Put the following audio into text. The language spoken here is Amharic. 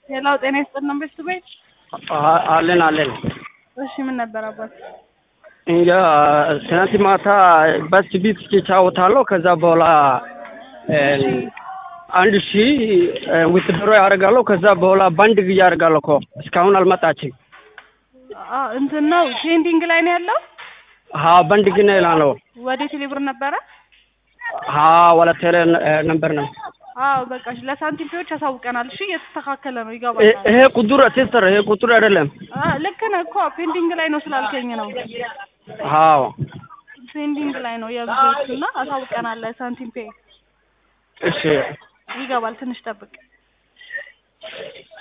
ሌላው ጤና ይስጥልን ቤት ቤት አ- አለን አለን እሺ ምን ነበር አባት እንጃ ትናንት ማታ በስ ቢት ጫወታለሁ። ከዛ በኋላ እ፣ አንድ ሺ ዊትድሮ ያደርጋለሁ። ከዛ በኋላ ባንድ ጊዜ ያደርጋለሁ እኮ እስካሁን አልመጣችም። አ እንትን ነው ፔንዲንግ ላይ ነው ያለው ሀ ባንድ ግን ይላለው ወደ ቴሌብር ነበረ ሀ ወላ ቴሌ ነበር ነው አዎ በቃ እሺ ለሳንቲም ፔዎች ያሳውቀናል እሺ እየተስተካከለ ነው እ- ይገባል ይሄ ቁጥር ሲስተር ይሄ ቁጥር አይደለም። አ ልክ ነህ እኮ ፔንዲንግ ላይ ነው ስላልከኝ ነው ሀው ፔንዲንግ ላይ ነው የብዙዎቹ እና አሳውቀናል ለሳንቲም ፔ እሺ ይገባል ትንሽ ጠብቅ